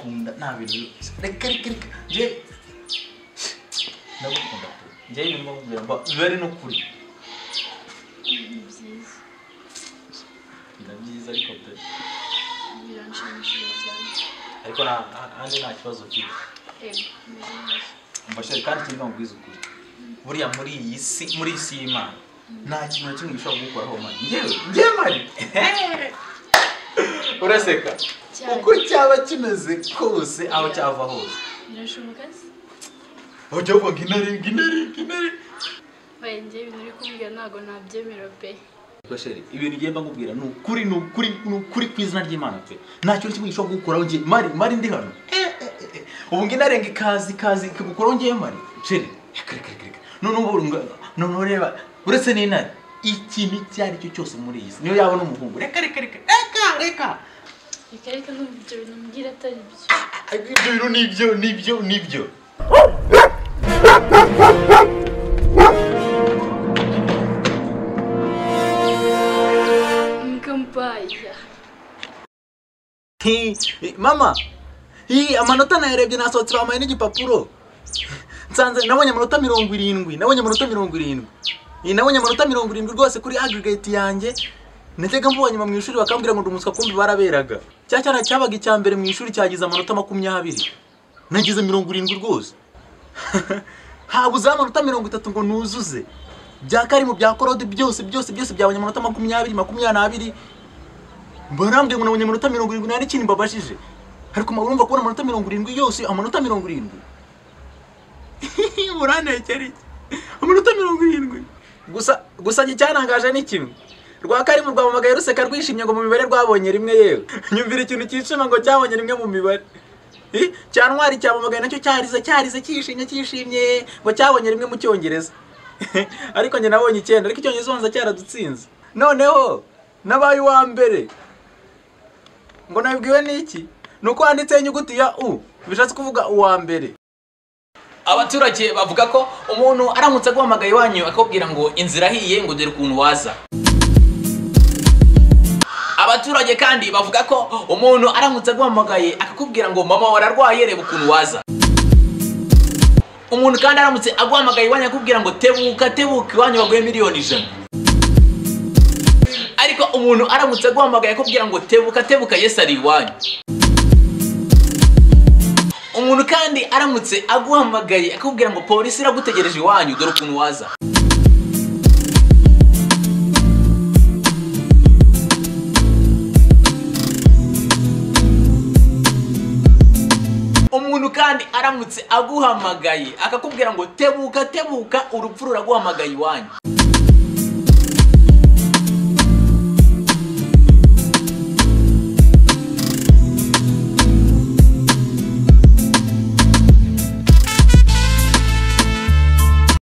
వీళ్ళు దగ్గరికి జై నవ్వుకుంటారు జై వింబో వింబ వేరే నొక్కుడి Inabyiza ariko pe biranshimishije cyane ariko nta- nta- hanze nta kibazo kiba yego meze neza mbashyire kandi tujye mubwiza ukuri buriya muri iyi si muri iyi si y'imana nta kintu na kimwe gishobora kugukuraho mani ngewe ngewe mani uraseka Cyane. uko cyaba kimeze kose aho cyava hose birashoboka se bajya bavuga ngo intare ngo intare ngo intare baye njye ibintu uri kumbwira ntabwo nabyemera pe Ariko sheri ibintu ngenda nkubwira ni ukuri ni ukuri ni ukuri ku izina ry'imana pe nta kintu kimwe gishobora kugukuraho ngiye mari mari ndi hano Eh, eh, eh, eh. ubu ngi narenga ikazi ikazi ikagukuraho ngiye mari sheri reka reka reka reka noneho ubu nga- noneho reba uretse n'intare ikintu icyo ari cyo cyose muri iyi si niyo yaba n'umuhungu reka reka reka reka reka reka reka numva ibyo bintu mbwira atari byo Ah, ibyo bintu ni ibyo ni ibyo ni ibyo mukambaya Hi, hi, mama hi amanota nayarebye nasohotse bampaye n'igipapuro nsanze nabonye amanota mirongo irindwi nabonye amanota mirongo irindwi Hi, nabonye amanota mirongo irindwi rwose kuri aggregate yanjye najyaga mbonye mu ishuri bakambwira ngo ndi umuswa kumbi baraberaga cya cyana cyabaga icya mbere mu ishuri cyagize amanota makumyabiri nagize mirongo irindwi rwose habuzeho amanota mirongo itatu ngo nuzuze bya karimu bya korode byose byose byose byabonye amanota makumyabiri makumyabiri n'abiri barambwiye ngo nabonye amanota mirongo irindwi nta n'ikintu mbabajije ariko urumva kubona amanota mirongo irindwi yose amanota mirongo irindwi burantekera iki amanota mirongo irindwi gusa gusa njye icyantangaje ni kimwe rwa karimu rwampamagaye ruseka rwishimye ngo mu mibare rwabonye rimwe yewe nyumvira ikintu cyishima ngo cyabonye rimwe mu mibare Eh, cya ntwari cyamamagaye nacyo cyarize cyarize cyishimye cyishimye ngo cyabonye rimwe mu cyongereza ariko njye nabonye icyenda ariko icyongereza ubanza cyaradutsinze noneho nabaye uwa mbere ngo nabibwiwe n'iki ni uko handitseho inyuguti ya u bishatse kuvuga uwa mbere abaturage bavuga ko umuntu aramutse aguhamagaye iwanyu akakubwira ngo inzira ahiye ngo dore ukuntu waza abaturage kandi bavuga ko umuntu aramutse aguhamagaye akakubwira ngo mama wararwaye reba ukuntu waza umuntu kandi aramutse aguhamagaye iwanyu akakubwira ngo tebuka tebuka iwanyu baguhe miliyoni ijana ariko umuntu aramutse aguhamagaye akakubwira ngo tebuka tebuka yesu ari iwanyu umuntu kandi aramutse aguhamagaye akakubwira ngo polisi iragutegereje iwanyu dore ukuntu waza umuntu kandi aramutse aguhamagaye akakubwira ngo tebuka tebuka urupfu ruraguhamagaye iwanyu